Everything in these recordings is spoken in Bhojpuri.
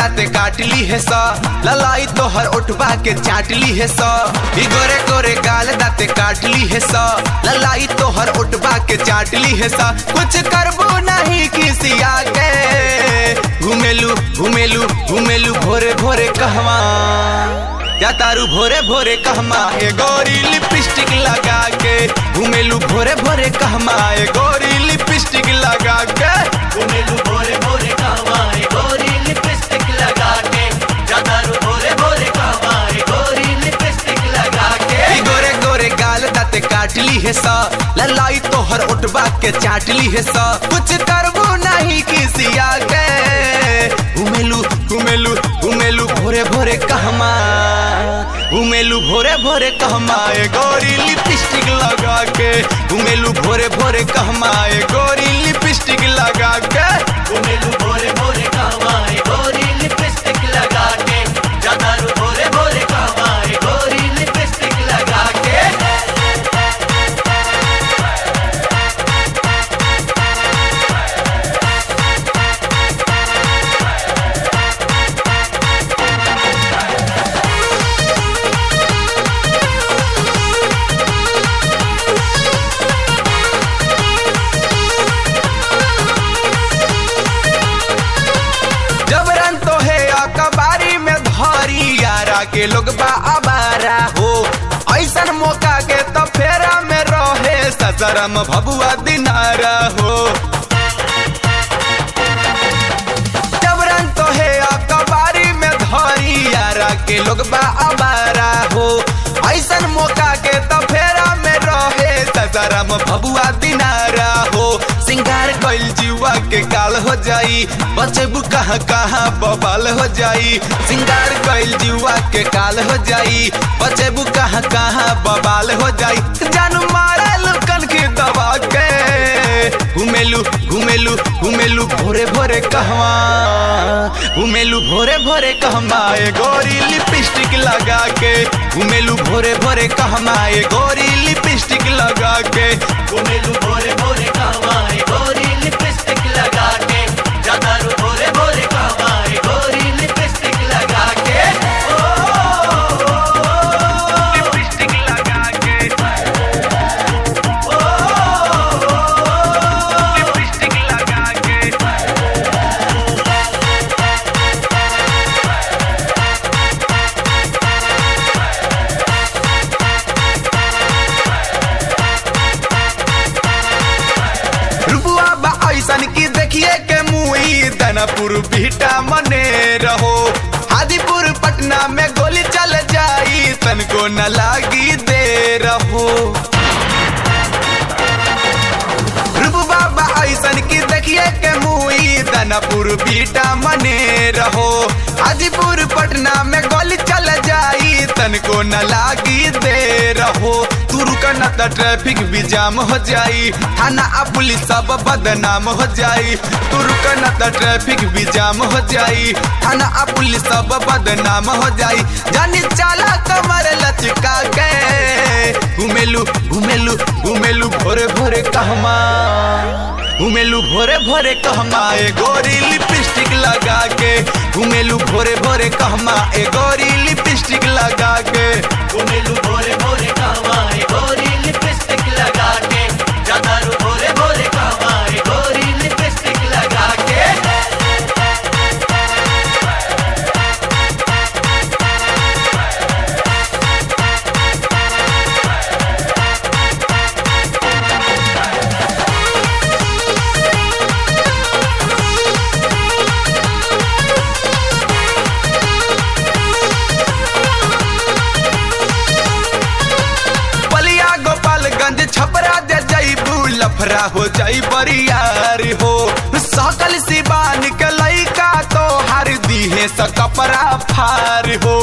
दाते काट ली है सा ललाई तो हर उठवा के चाट ली है सा ई गोरे गोरे गाल दाते काट ली है सा ललाई तो हर उठवा के चाट ली है सा कुछ करबो नहीं किसी आगे घुमेलू घुमेलू घुमेलू भोरे भोरे कहवा या तारू भोरे भोरे कहमा ए गोरी लिपस्टिक लगा के घुमेलू भोरे भोरे कहमा ए गोरी लिपस्टिक लगा के घुमेलू भोरे भोरे कहवाए गोरी लिपस्टिक लगा के जादारू भोरे भोरे कहवाए गोरी लिपस्टिक लगा के ई गोरे गोरे गाल दाते काट ली है सा ललाई तो हर उठवा के चाट ली है सा कुछ करबो नहीं किसी आगे घुमेलू घुमेलू घुमेलू भोरे भोरे कहमा घुमेलू भोरे भोरे कहमा ए गोरी लिपस्टिक लगा के घुमेलू भोरे भोरे कहमा ए गोरी लिपस्टिक लगा के घुमेलू भोरे भोरे कहवाए गोरी लिपस्टिक लगा के जादारू भोरे भोरे कहवाए गोरी लिपस्टिक लगा के जबरन तो है अखबारी में धरी यारा के लोग बा अबारा हो ऐसन मौका के तो फेरा में रहे ससरम भबुआ दिनारा हो जबरन तो है अखबारी में धरी यारा के लोग बा अबारा हो ऐसन मौका के तो फेरा में रहे ससरम भबुआ दिनारा हो सिंगार कइल जीवा के काल हो जाई बचबू कहाँ कहाँ बबाल हो जाई सिंगार कइल जीवा के काल हो जाई बचबू कहाँ कहाँ बबाल हो जाई जानू मारे लुकन की दबा के घुमेलू घुमेलू घुमेलू भोरे भोरे कहवा घुमेलू भोरे भोरे कहमा ए गोरी लिपस्टिक लगा के घुमेलू भोरे भोरे कहमा ए गोरी लिपस्टिक लगा के घुमेलू भोरे भोरे कहवाए गोरी लिपस्टिक लगा के जादारू भोरे भोरे कहवाए गोरी लिपस्टिक लगा के लिपस्टिक लगा के लिपस्टिक लगा के रुपुआ बा ऐसन की देखिए के मुई दनपुर बीटा मने रहो हाजीपुर पटना में गोली चल जाई तनको न लागी दे रहो रुपुआ बा ऐसन की देखिए के मुई दनपुर बीटा मने रहो हाजीपुर पटना में गोली चल जाई तनको न लागी दे रहो तू रुक न त ट्रैफिक भी जाम हो जाई थाना आ पुलिस सब बदनाम हो जाई तू रुक न त ट्रैफिक भी जाम हो जाई थाना आ पुलिस सब बदनाम हो जाई जानी चाला कमर लचका के घुमेलू घुमेलू घुमेलू भोरे भोरे कहमा घुमेलू भोरे भोरे कहमा ए गोरी लिपस्टिक लगा के घुमेलू भोरे भोरे कहमा ए गोरी लिपस्टिक लगा के घुमेलू भोरे भोरे कहवाए गोरी लिपस्टिक लगा के जादारू भोरे भोरे कहवाए गोरी लिपस्टिक लगा के बलिया गोपालगंज छपरा जे जईबू लफरा हो जाई बरियार हो सकल सिबान के लइका तो हर दीहे स कपड़ा फार हो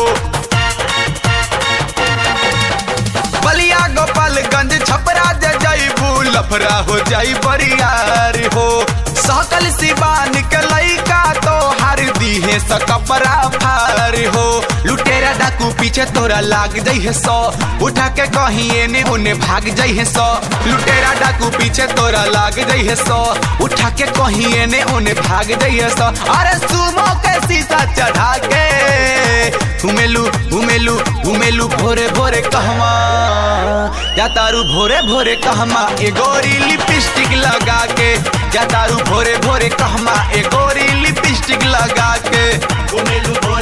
बलिया गोपालगंज छपरा जे जईबू लफरा हो जाई बरियार हो सकल सिबान के लइका तो हर दीहे स कपड़ा फार हो लुटेरा डाकू पीछे तोरा लाग जइहे सौ उठा के कहीं एने ओने भाग जइहे सौ लुटेरा डाकू पीछे तोरा लाग जइहे सौ उठा के कहीं एने ओने भाग जइहे सौ अरे सुमो के शीशा चढ़ा के घुमेलू घुमेलू घुमेलू भोरे भोरे कहवा जा तारू भोरे भोरे कहमा ए गोरी लिपस्टिक लगा के जा तारू भोरे भोरे कहमा ए गोरी लिपस्टिक लगा के घुमेलू भोरे